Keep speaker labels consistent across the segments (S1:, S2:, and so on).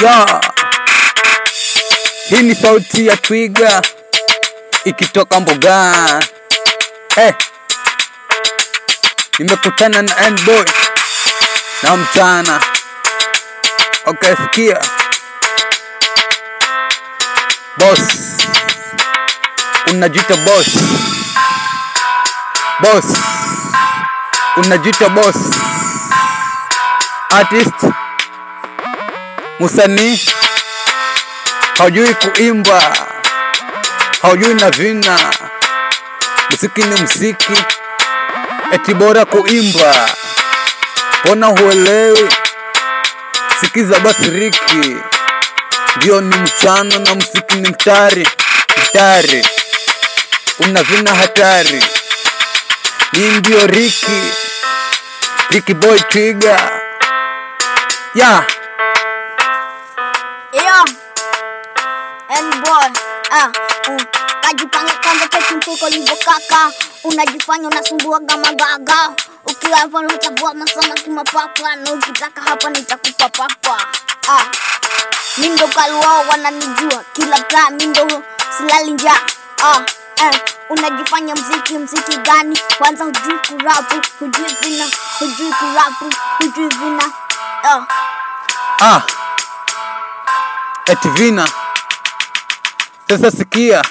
S1: ya hii ni sauti ya twiga ikitoka mbugani. Eh, nimekutana na N-boy na mchana. Okay, sikia boss, unajiita boss, boss, unajiita boss, artist, musanii, haujui kuimba, haujui na vina, muziki ni muziki, eti bora kuimba, mbona huelewi? Sikiza basi Riki, ndio ni mchano na muziki ni mtari mtari, una vina hatari. Ni ndio Riki, Riki boy Twiga ya
S2: Iyo N-boy ah, mm. Kajipanga kwanza keti mfuko livyo kaka Unajifanya unasumbuaga magaga Ukiwa hapa unachagua masomo kimapapa Na ukitaka hapa nitakupa papa ah. Mindo kaluao wananijua Kila taa mindo silali njaa ah. Eh, unajifanya mziki mziki gani kwanza hujui kurapu hujui vina hujui kurapu hujui vina ah.
S1: ah, eti vina. Sasa sikia,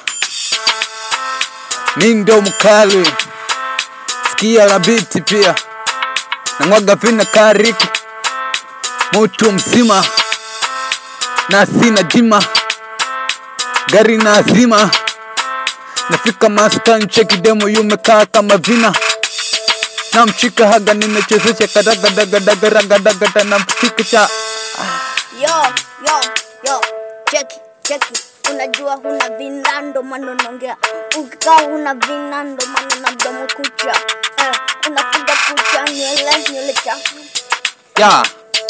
S1: mi ndo mkali, sikia la biti pia namwaga vina kariki mutu mzima na sina jima gari na azima nafika maskani cheki demo yumekaa kama vina namchika haga nimechezesha kadagadagadagaragadaga na mchika cha
S2: Yo, yo, yo, cheki, cheki. Unajua huna vina ndo maana unaongea. Ukikaa huna vina ndo maana na mdomo kucha. Eh, unapiga kucha nywele, nywele chafu.
S1: ya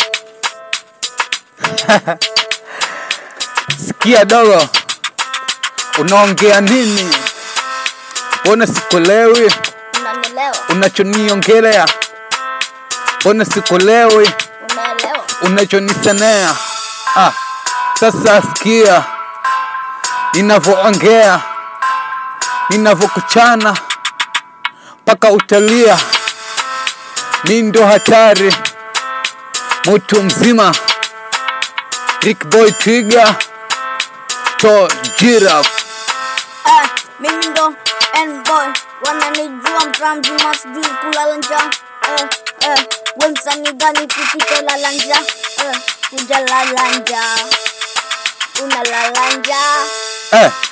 S1: sikia dogo unaongea nini mbona sikuelewi
S2: Unanielewa?
S1: unachoniongelea mbona sikuelewi
S2: Unaelewa?
S1: unachonisenea ah, sasa sikia ninavyoongea ninavyokuchana mpaka utalia mi ndo hatari mutu mzima Rick Boy Twiga to giraffe
S2: Eh, mimi ndo N-boy. Wananijua mtaa mzima sijui kulala njaa. Eh, eh, we msanii gani kupika lala njaa? Eh, hujalala njaa. Unalala njaa.
S1: eh,